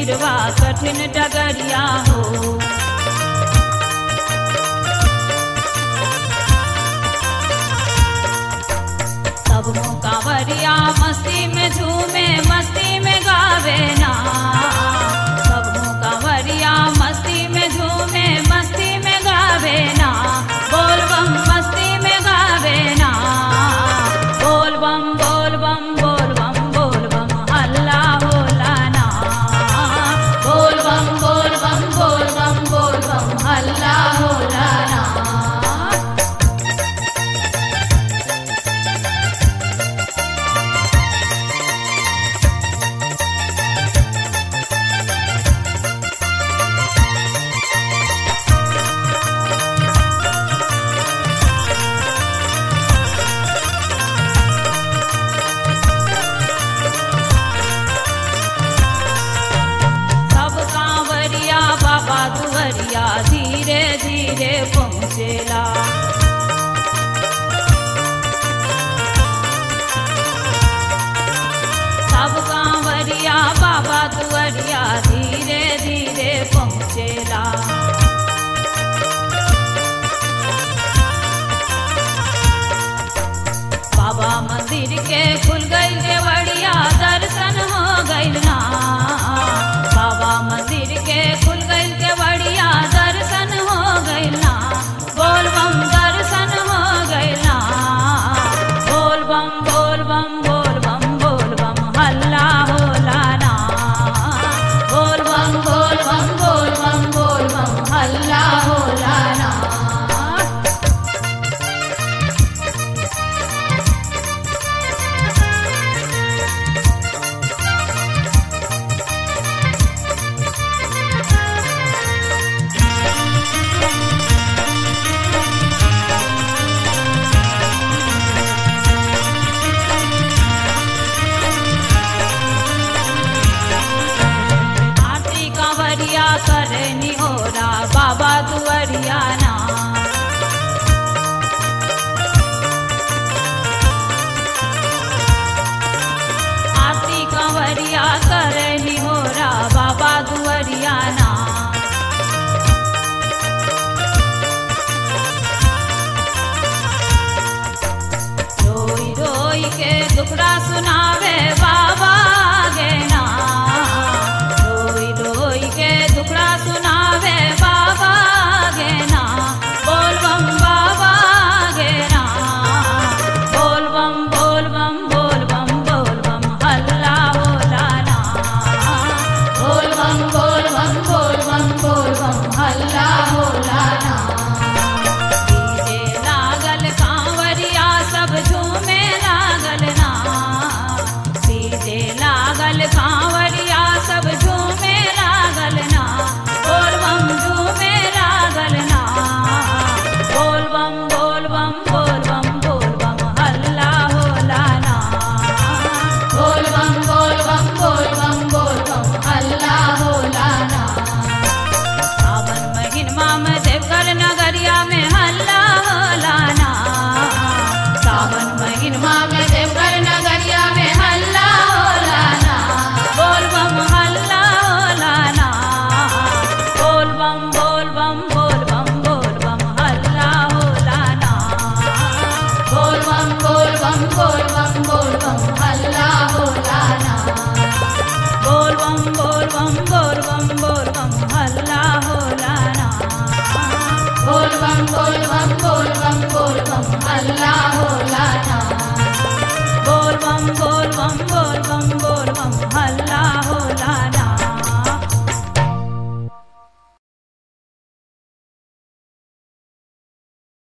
सिरवा कठिन डगरिया हो सब मुकावरिया मस्ती में झूमे मस्ती में गावे ना सब मुकावरिया मस्ती में झूमे मस्ती में गावे ना बोल बम मस्ती में गावे ना बोल बम बोल बम बोल बम बोल बम हल्ला होला ना बोल बम बोल बम बोल बम बोल बम हल्ला होला ना सब कांवरिया बाबा दुवरिया धीरे धीरे पहुँचेला सब कांवरिया बाबा दुवरिया धीरे धीरे पहुँचेला बाबा मंदिर के खुल गई केवड़िया दर्शन हो गइल ना बाबा मंदिर के खुल गई केवड़िया दर्शन हो गइल ना बोल बम दर्शन हो गइल ना बोल बम बोल बम बोल बम बोल बम हल्ला होला ना बोल बम बोल बम बोल बम बोल बम हल्ला होला ना आरती कांवरिया करे निहोरा बाबा दुवरिया ना आरती कांवरिया करे निहोरा बाबा दुवरिया ना रोई रोई के दुखड़ा सुनावे बाबा गे ना रोई रोई के दुखड़ा सुनावे बाबा गे ना बोल बम बाबा गे ना बोल बम बोल बम बोल बम बोल बम हल्ला होला ना बोल बम बोल बम बोल बम बोल बम हल्ला होला ना डीजे लागल कांवरिया सब झूमे लागल ना डीजे लागल कांवरिया सब झूमे लागल ना बोल बम झूमे लागल ना बोल बम बोल बम बोल बम बोल बम हल्ला होला ना बोल बम बोल बम बोल बम बोल बम हल्ला होला ना सावन महिनमा में देवघर नगरिया में हल्ला होला ना सावन महिनमा में देवघर नगरिया में हल्ला होला ना बोल बम हल्ला होला ना बोल बम बोल बम बोल बम बोल बम हल्ला होला ना बोल बम बोल बम बोल बम बोल बम हल्ला होला ना बोल बम बोल बम बोल बम बोल बम हल्ला होला ना बोल बम बोल बम बोल बम बोल बम हल्ला होला ना बोल बम बोल बम बोल